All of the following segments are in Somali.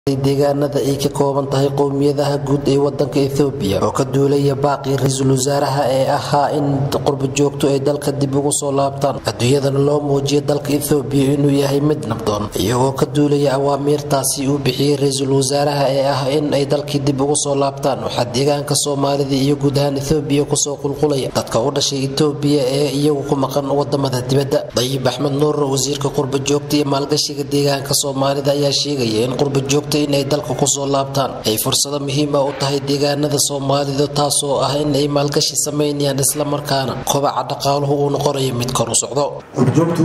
deegaanada ay ka kooban tahay qowmiyadaha guud ee wadanka ethoobiya oo ka duulaya baaqii ra-iisul wasaaraha ee ahaa in qurba joogto ay dalka dib ugu soo laabtaan adduunyadana loo muujiyo dalka ethoobiya inuu yahay mid nabdoon iyagoo ka duulaya awaamiirtaasi uu bixiyey ra-iisul wasaaraha ee ah in ay dalkii dib ugu soo laabtaan waxaa deegaanka soomaalida iyo guud ahaan ethoobiya kusoo qulqulaya dadka u dhashay etoobiya ee iyagu ku maqan wadamada dibadda dayib axmed nuur wasiirka qurba joogta iyo maalgashiga deegaanka soomaalida ayaa sheegaya in qurba joogta inay dalka kusoo laabtaan ay fursado muhiima u tahay deegaanada soomaalida taasoo ah in ay maalgashi samaynayaan islamarkaana kobaca dhaqaaluhu uu noqonayo mid kor u socdo qurbajoogtu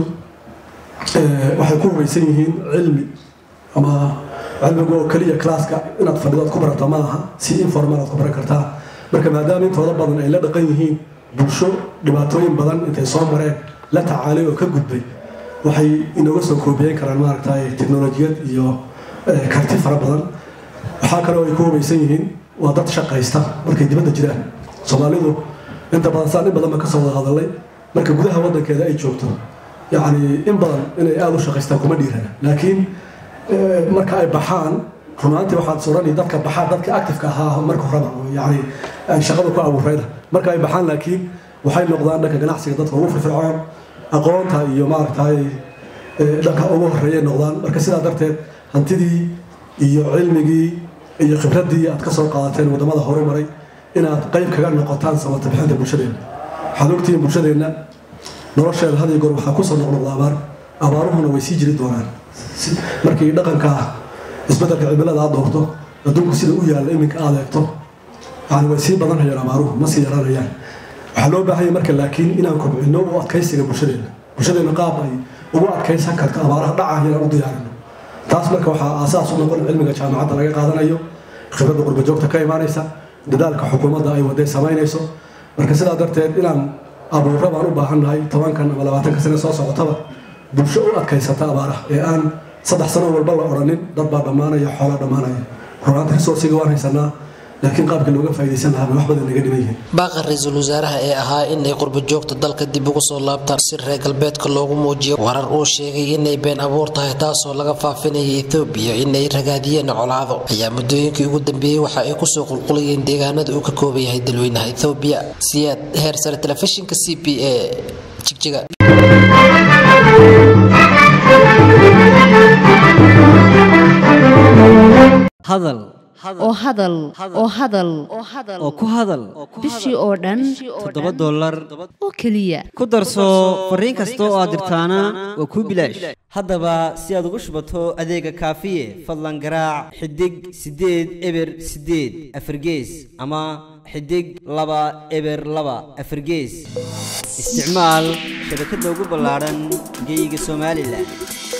waxay ku hubaysan yihiin cilmi ama cilmiga oo keliya classka inaad fadhido ad ku barato ma aha si informal aad ku baran kartaa marka maadaama intooda badan ay la dhaqan yihiin bulsho dhibaatooyin badan intay soo mareen la tacaalay oo ka gudbay waxay inooga soo koobiyeyn karaan maaragtay teknolojiyad iyo karti fara badan waxaa kale oo ay ku hubaysan yihiin waa dad shaqaysta markay dibadda jiraan soomaalidu inta badan saan in badan ba kasoo wada hadalay marka gudaha wadankeeda ay joogto yacni in badan inay aada u shaqaystaan kuma dhiirana laakiin marka ay baxaan runaantii waxaad sorani dadka baxaa dadka actifeka ahaa marka horeba yani shaqada ku abuurayda marka ay baxaan laakiin waxay noqdaan dhanka ganacsiga dadka ugu firfircoon aqoonta iyo maaragtay dhanka ugu horeeyay noqdaan marka sidaa darteed hantidii iyo cilmigii iyo khibraddii aad ka soo qaadateen waddamada horumaray inaad qayb kaga noqotaan samata bixinta bulshadeenna waxaad ogtihiin bulshadeenna nolosheeda had iyo goor waxaa kusoo noqnoqda abaar abaaruhuna way sii jiri doonaan markii dhaqanka isbeddelka cimilada aad doorto adduunku sida u yaalla iminka aad eegto yani way sii badanhayaan abaaruhu ma sii yaranayaan waxaa loo baahanya marka laakiin inaan kobcino u adkaysiga bulshadeenna bulshadeenna qaab ay ugu adkaysan karto abaaraha dhacah inaan u diyaarino taas marka waxaa aasaas u noqon cilmiga jaamacadda laga qaadanayo khibradda qurbajoogta ka imaanaysa dadaalka xukuumadda ay waday samaynayso marka sidaa darteed inaan abuurra baan u baahannahay tobankan ama labaatanka sane soo socotaba bulsho u adkaysata abaaraha ee aan saddex sano walba la odhanin dad baa dhammaanaya xoolaa dhammaanaya runaanta resourciga waan haysanaa laakiin qaabkii looga faa'idaysan lahaa bay wax badan naga dhiman yihiin baaqa ra-iisul wasaaraha ee ahaa inay qurba joogta dalka dib ugu soo laabtaan si reer galbeedka loogu muujiyo warar uu sheegay inay been abuur tahay taasoo laga faafinaya ethoobiya inay ragaadiyeen colaado ayaa muddooyinkii ugu dambeeyey waxa ay kusoo qulqulayeen deegaanada uu ka kooban yahay dalweynaha ethoobiya siyaad heer sare telefishinka c b a jigjiga hadal oo hadal oo hadal oo ku hadal bishii oo dhan toddoba dollar oo keliya ku darso fariin kasta oo aad dirtaana waa kuu bilaash haddaba si aad ugu shubato adeega kaafiye fadlan garaac xidig siddeed eber siddeed afargees ama xidig laba eber laba afargees isticmaal shabakadda ugu ballaadhan geyga somalilan